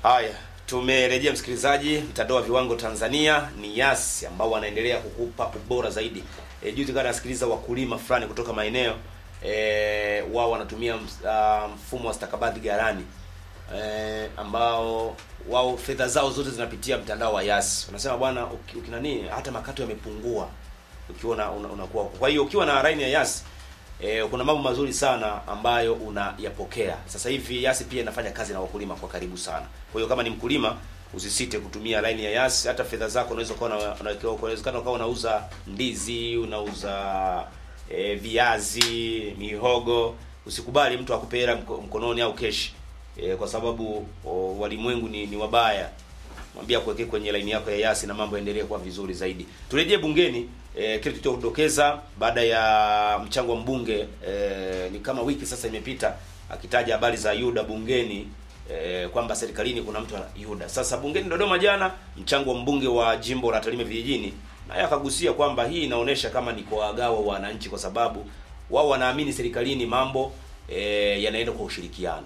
Haya, tumerejea msikilizaji. Mtandao wa viwango Tanzania ni Yas ambao wanaendelea kukupa ubora zaidi. E, juzi kana nasikiliza wakulima fulani kutoka maeneo e, wao wanatumia ms- ah, mfumo wa stakabadhi ghalani e, ambao wao fedha zao zote zinapitia mtandao wa Yas. Wanasema bwana, uki- ukinani hata makato yamepungua ukiwa una, una, unakuwa. Kwa hiyo ukiwa na line ya Yas E, kuna mambo mazuri sana ambayo unayapokea sasa hivi. Yasi pia inafanya kazi na wakulima kwa karibu sana. Kwa hiyo kama ni mkulima, usisite kutumia line ya Yasi. Hata fedha zako unaweza kuwa na- unawekewa, unawezekana ukawa unauza ndizi, unauza e, viazi, mihogo. Usikubali mtu akupe hela mko- mkononi au keshi e, kwa sababu o, walimwengu ni, ni wabaya mwambie akuwekee kwenye laini yako ya Yasi na mambo yaendelee kuwa vizuri zaidi. Turejee bungeni e, kile tulichodokeza baada ya mchango wa mbunge e, ni kama wiki sasa imepita akitaja habari za Yuda bungeni e, kwamba serikalini kuna mtu ana Yuda. Sasa bungeni Dodoma jana, mchango wa mbunge wa jimbo la Tarime vijijini naye akagusia kwamba hii inaonyesha kama ni kuwagawa wananchi, kwa sababu wao wanaamini serikalini mambo e, yanaenda kwa ushirikiano.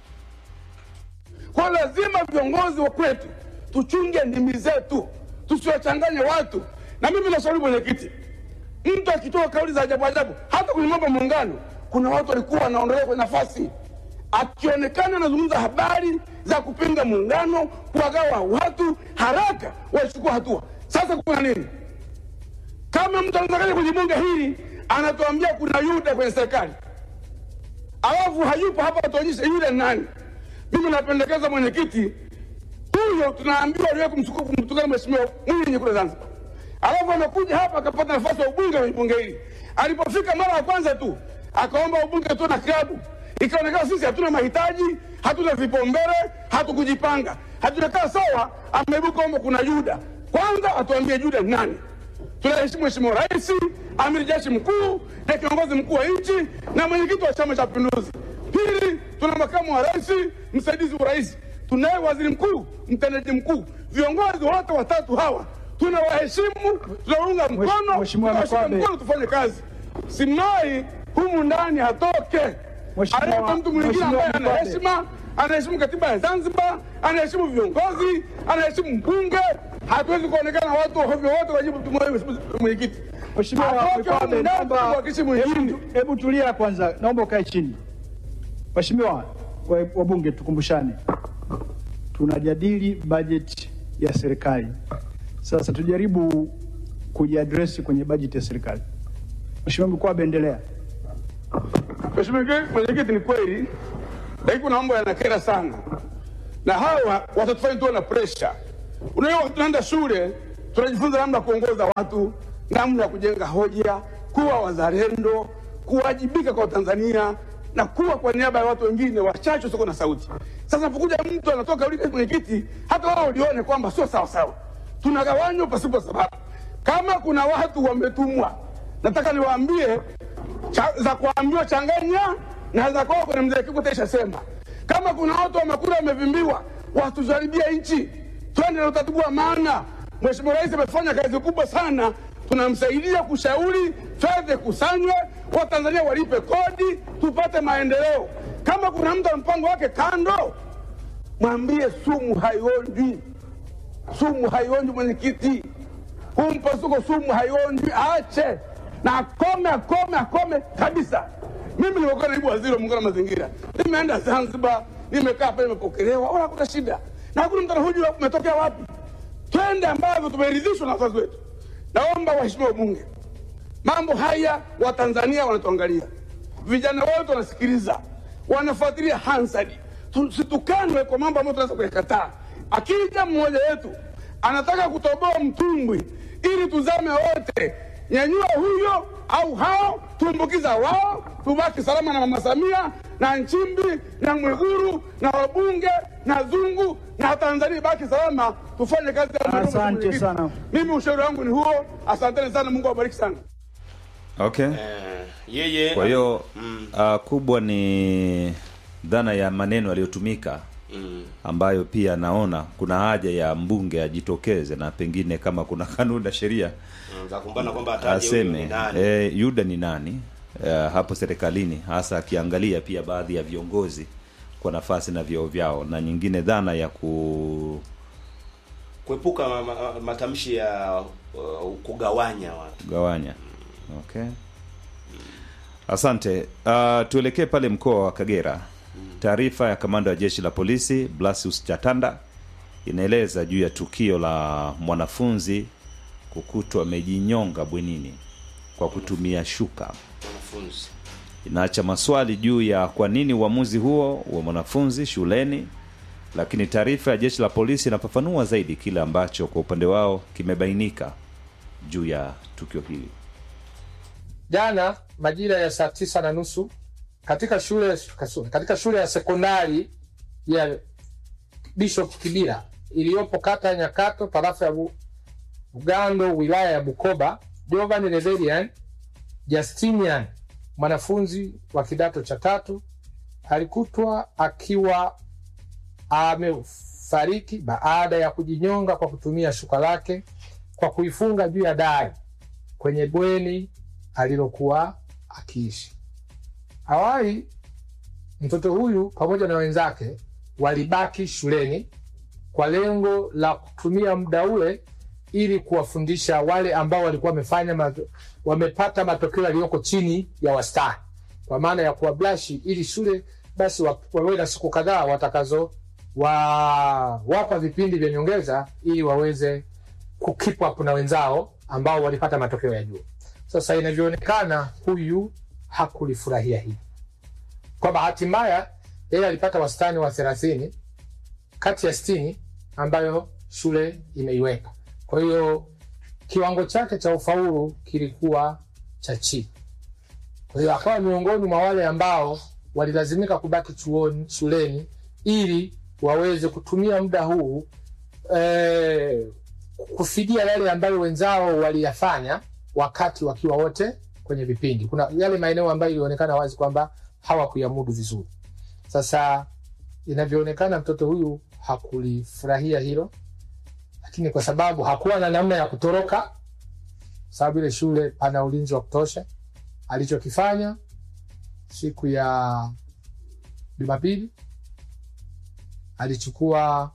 Kwa lazima viongozi wa kwetu tuchunge ndimi zetu, tusiwachanganye watu. Na mimi nashauri mwenyekiti, mtu akitoa kauli za ajabu ajabu, hata kwenye mambo ya muungano, kuna watu walikuwa wanaondolewa kwenye nafasi, akionekana anazungumza habari za kupinga muungano, kuwagawa watu, haraka wachukua hatua. Sasa kuna nini? Kama mtu anatakaje kwenye bunge hili anatuambia kuna Yuda kwenye serikali, alafu hayupo hapa, atuonyeshe yule ni nani. Mimi napendekeza mwenyekiti huyo, tunaambiwa aliwahi kumsuku- kumtukana mheshimiwa Mwinyi kule Zanzibar, alafu amekuja hapa akapata nafasi ya ubunge kwenye bunge hili. Alipofika mara ya kwanza tu akaomba ubunge tu na klabu, ikaonekana sisi hatuna mahitaji, hatuna vipaumbele, hatukujipanga, hatujakaa sawa. Ameibuka omba kuna Yuda. Kwanza atuambie Yuda ni nani? tunaheshimu Mheshimiwa Rais, amiri jeshi mkuu na kiongozi mkuu wa nchi na mwenyekiti wa Chama cha Mapinduzi. Pili, tuna makamu wa rais, msaidizi wa rais, tunaye waziri mkuu, mtendaji mkuu. Viongozi wote watatu hawa tunawaheshimu, tunaunga mkono, Mheshimiwa tunawashika Makwabe. mkono, tufanye kazi. Simai humu ndani hatoke, Mheshimiwa- alete mtu mwingine Mheshimiwa ambaye ana Makwabe. heshima, anaheshimu katiba ya Zanzibar, anaheshimu viongozi, anaheshimu mbunge. Hatuwezi kuonekana watu ovyo wote wajibu tumwaye mwenyekiti. Mheshimiwa Atoke Makwabe, humu ndani, naomba tuwakilishe mwingine. hebu- hebu tulia kwanza, naomba ukae chini. Mheshimiwa wa- wabunge, tukumbushane, tunajadili bajeti ya serikali. Sasa tujaribu kujiadresi kwenye bajeti ya serikali. Mheshimiwa Makwabe, endelea. Mheshimiwa mwenyekiti, ni kweli, lakini kuna mambo yanakera sana, na hawa watatufanya tuwe na presha. Unajua, tunaenda shule tunajifunza namna ya kuongoza watu, namna ya kujenga hoja, kuwa wazalendo, kuwajibika kwa Tanzania na kuwa kwa niaba ya watu wengine wachache wasio na sauti. Sasa napokuja mtu anatoka ule mwenyekiti, hata wao ulione kwamba sio sawa sawa, tunagawanywa pasipo sababu. Kama kuna watu wametumwa, nataka niwaambie cha, za kuambiwa changanya na za kwao kwenye mzee Kikwete ishasema. Kama kuna watu wamekula wamevimbiwa, watujaribia nchi, twende na utaratibu wa maana. Mheshimiwa Rais amefanya kazi kubwa sana, tunamsaidia kushauri fedha kusanywe, Watanzania walipe kodi, tupate maendeleo. Kama kuna mtu ana mpango wake kando, mwambie sumu haionjwi, sumu haionjwi mwenyekiti huu mpasuko sumu haionjwi, aache na akome, akome, akome kabisa. Mimi nimekuwa naibu waziri wa muungano wa mazingira, nimeenda Zanzibar, nimekaa pale, nimepokelewa, wala hakuna shida, na hakuna mtu anahoji umetokea wapi. Twende ambavyo tumeridhishwa na wazazi wetu. Naomba waheshimiwa wabunge, mambo haya Watanzania wanatuangalia, vijana wote wanasikiliza, wanafuatilia Hansard. Tusitukanwe kwa mambo ambayo tunaweza kuyakataa. Akija mmoja wetu anataka kutoboa mtumbwi ili tuzame wote, nyanyua huyo au hao, tumbukiza wao, tubaki salama na Mama Samia na Nchimbi na Mwiguru na wabunge na Zungu na Tanzania ibaki salama, tufanye kazi ya Mungu, Asante mwenyekiti. sana. Mimi ushauri wangu ni huo. Asanteni sana, Mungu awabariki sana. Okay. Eh, yeye Kwa hiyo uh, kubwa ni dhana ya maneno yaliyotumika ambayo pia naona kuna haja ya mbunge ajitokeze na pengine kama kuna kanuni na sheria mm, za kumbana kwamba ataje huyu ni aseme nani. e, Yuda ni nani uh, hapo serikalini, hasa akiangalia pia baadhi ya viongozi kwa nafasi na vyeo vyao, na nyingine dhana ya ku kuepuka ma, ma, matamshi ya uh, kugawanya watu gawanya. Okay, asante. Uh, tuelekee pale mkoa wa Kagera. Taarifa ya kamanda wa jeshi la polisi Blasius Chatanda inaeleza juu ya tukio la mwanafunzi kukutwa amejinyonga bwenini kwa kutumia shuka. wanafunzi Inaacha maswali juu ya kwa nini uamuzi huo wa mwanafunzi shuleni, lakini taarifa ya jeshi la polisi inafafanua zaidi kile ambacho kwa upande wao kimebainika juu ya tukio hili. Jana majira ya saa tisa na nusu katika shule katika shule ya sekondari ya Bishop Kibira iliyopo kata ya Nyakato tarafa ya Bu- Bugando wilaya ya Bukoba, Jovan Reverian Justinian mwanafunzi wa kidato cha tatu alikutwa akiwa amefariki baada ya kujinyonga kwa kutumia shuka lake kwa kuifunga juu ya dari kwenye bweni alilokuwa akiishi. Awali mtoto huyu pamoja na wenzake walibaki shuleni kwa lengo la kutumia muda ule ili kuwafundisha wale ambao walikuwa wamefanya mato, wamepata matokeo yaliyoko chini ya wastani, kwa maana ya kuwablashi, ili shule basi wa- wawe na siku kadhaa watakazo wa wapa vipindi vya nyongeza ili waweze kukeep up na wenzao ambao walipata matokeo ya juu. Sasa inavyoonekana huyu hakulifurahia hili. Kwa bahati mbaya, yeye alipata wastani wa thelathini kati ya sitini ambayo shule imeiweka. Kwa hiyo kiwango chake cha ufaulu kilikuwa cha chini. Kwa hiyo akawa miongoni mwa wale ambao walilazimika kubaki chuoni, shuleni ili waweze kutumia muda huu eh, kufidia yale ambayo wenzao waliyafanya wakati wakiwa wote kwenye vipindi. Kuna yale maeneo ambayo ilionekana wazi kwamba hawakuyamudu vizuri. Sasa inavyoonekana mtoto huyu hakulifurahia hilo, lakini kwa sababu hakuwa na namna ya kutoroka, sababu ile shule pana ulinzi wa kutosha, alichokifanya siku ya Jumapili alichukua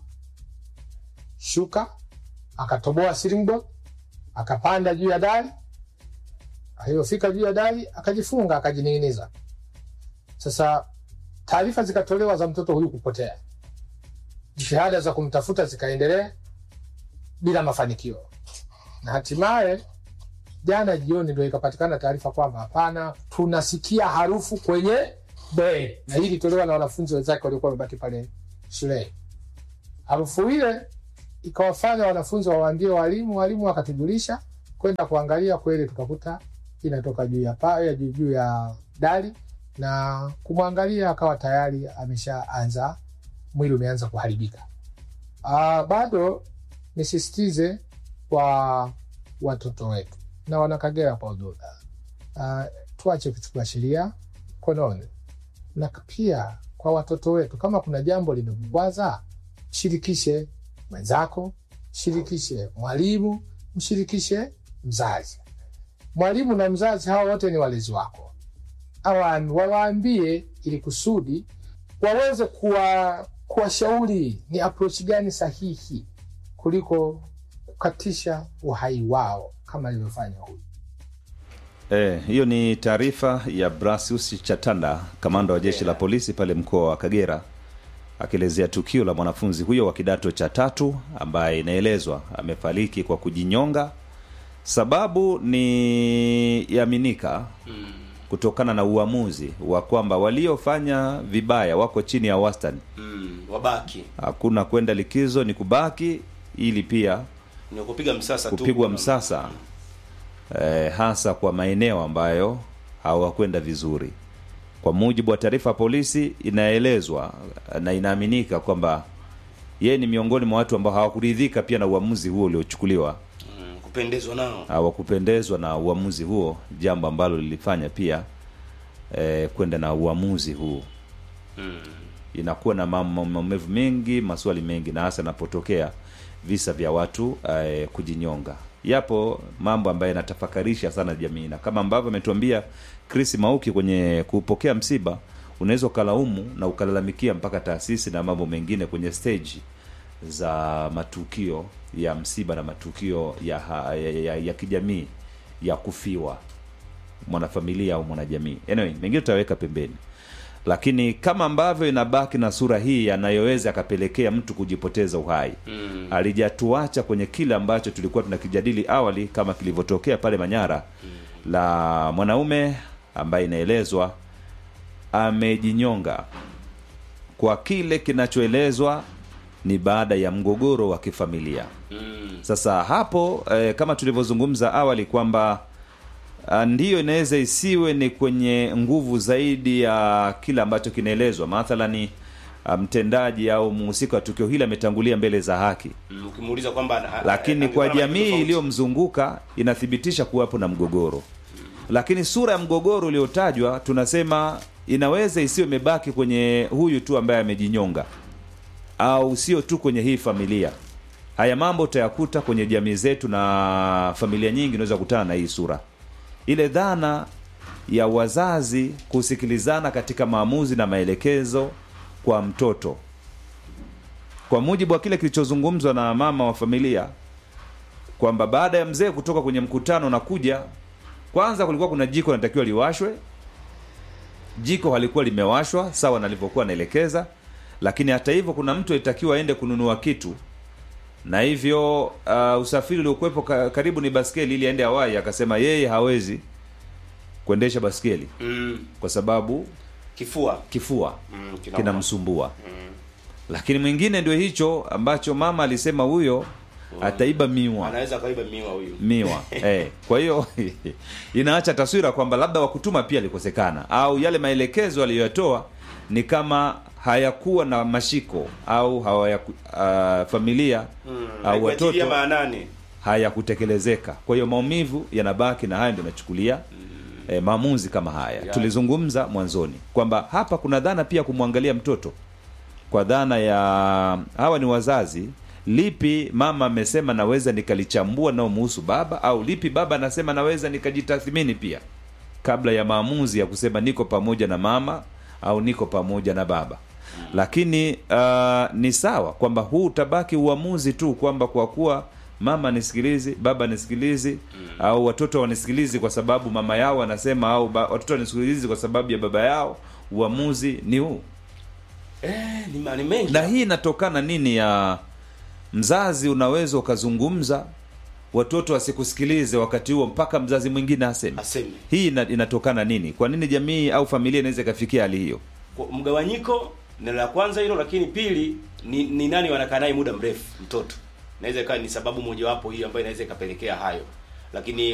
shuka akatoboa ceiling board akapanda juu ya dari. Aliyofika juu ya dari akajifunga akajining'iniza. Sasa taarifa zikatolewa za mtoto huyu kupotea, jitihada za kumtafuta zikaendelea bila mafanikio, na hatimaye jana jioni ndio ikapatikana taarifa kwamba hapana, tunasikia harufu kwenye bweni, na hii ilitolewa na wanafunzi wenzake waliokuwa wamebaki pale shuleni. Harufu ile ikawafanya wanafunzi wawaambie walimu, walimu wakatujulisha kwenda kuangalia, kweli tukakuta inatoka juu ya paa ya juu juu ya dari, na kumwangalia akawa tayari ameshaanza, mwili umeanza kuharibika. Ah, bado nisisitize kwa watoto wetu na wanakagera kwa ujumla, ah, tuache kuchukua sheria mkononi, na pia kwa watoto wetu, kama kuna jambo limekukwaza, shirikishe mwenzako, shirikishe mwalimu, mshirikishe mzazi. Mwalimu na mzazi hawa wote ni walezi wako, Awa- wawaambie ili kusudi waweze kuwa kuwashauri ni approach gani sahihi kuliko kukatisha uhai wao kama alivyofanya huyu. Eh, hiyo ni taarifa ya Brasius Chatanda, kamanda wa jeshi la polisi pale mkoa wa Kagera, akielezea tukio la mwanafunzi huyo wa kidato cha tatu ambaye inaelezwa amefariki kwa kujinyonga. Sababu ni yaminika kutokana na uamuzi wa kwamba waliofanya vibaya wako chini ya wastani, mm, wabaki hakuna kwenda likizo, ni kubaki ili pia ni kupiga msasa tu kupigwa kuna- msasa eh, hasa kwa maeneo ambayo hawakwenda vizuri. Kwa mujibu wa taarifa ya polisi, inaelezwa na inaaminika kwamba yeye ni miongoni mwa watu ambao hawakuridhika pia na uamuzi huo uliochukuliwa, mm, kupendezwa nao hawakupendezwa na uamuzi huo, jambo ambalo lilifanya pia eh, kwenda na uamuzi huu mm. inakuwa na mam- maumivu mengi, maswali mengi, na hasa inapotokea visa vya watu eh, kujinyonga. Yapo mambo ambayo yanatafakarisha sana jamii, na kama ambavyo ametuambia Chris Mauki kwenye kupokea msiba, unaweza ukalaumu na ukalalamikia mpaka taasisi na mambo mengine kwenye stage za matukio ya msiba na matukio ya, ha- ya, ya, ya kijamii ya kufiwa mwanafamilia au mwanajamii anyway mengine tutaweka pembeni lakini kama ambavyo inabaki na sura hii yanayoweza akapelekea mtu kujipoteza uhai mm. alijatuacha kwenye kile ambacho tulikuwa tunakijadili awali kama kilivyotokea pale manyara mm. la mwanaume ambaye inaelezwa amejinyonga kwa kile kinachoelezwa ni baada ya mgogoro wa kifamilia Mm. sasa hapo eh, kama tulivyozungumza awali kwamba ah, ndiyo inaweza isiwe ni kwenye nguvu zaidi ya kile ambacho kinaelezwa mathalani ah, mtendaji au mhusika wa tukio hili ametangulia mbele za haki Mm, ukimuuliza kwamba a- a- lakini angekuwa kwa na majibu jamii tofauti. iliyomzunguka inathibitisha kuwapo na mgogoro lakini sura ya mgogoro uliotajwa tunasema inaweza isiwe imebaki kwenye huyu tu ambaye amejinyonga au sio tu kwenye hii familia haya mambo utayakuta kwenye jamii zetu na familia nyingi unaweza kukutana na hii sura ile dhana ya wazazi kusikilizana katika maamuzi na maelekezo kwa mtoto kwa mujibu wa kile kilichozungumzwa na mama wa familia kwamba baada ya mzee kutoka kwenye mkutano na kuja kwanza kulikuwa kuna jiko linatakiwa liwashwe jiko halikuwa limewashwa sawa na alivyokuwa anaelekeza lakini hata hivyo kuna mtu alitakiwa aende kununua kitu na hivyo uh, usafiri uliokuwepo ka, karibu ni baskeli ili aende Hawaii akasema yeye hawezi kuendesha baskeli mm, kwa sababu kifua kifua mm, kinauma. kinamsumbua lakini mwingine ndio hicho ambacho mama alisema huyo ataiba miwa anaweza akaiba miwa huyu miwa eh. kwa hiyo inaacha taswira kwamba labda wakutuma pia alikosekana au yale maelekezo aliyoyatoa ni kama hayakuwa na mashiko au hawayaku, uh, familia Mm, au haikuatilia watoto maanani hayakutekelezeka kwa hiyo maumivu yanabaki na haya ndio nachukulia eh, maamuzi kama haya Ya. tulizungumza mwanzoni kwamba hapa kuna dhana pia kumwangalia mtoto kwa dhana ya hawa ni wazazi lipi mama amesema naweza nikalichambua naomuhusu baba au lipi baba anasema naweza nikajitathmini pia kabla ya maamuzi ya kusema niko pamoja na mama au niko pamoja na baba lakini uh, ni sawa kwamba huu utabaki uamuzi tu kwamba kwa kuwa mama nisikilizi baba nisikilizi au watoto wanisikilizi kwa sababu mama yao anasema au ba, watoto wanisikilizi kwa sababu ya baba yao uamuzi ni huu eh, ni, ma- ni mengi na hii inatokana nini ya mzazi unaweza ukazungumza watoto wasikusikilize wakati huo mpaka mzazi mwingine aseme aseme hii ina, inatokana nini kwa nini jamii au familia inaweza ikafikia hali hiyo Kwa mgawanyiko neno la kwanza hilo lakini pili ni, ni nani wanakaa naye muda mrefu mtoto inaweza ikawa ni sababu mojawapo hii ambayo inaweza ikapelekea hayo lakini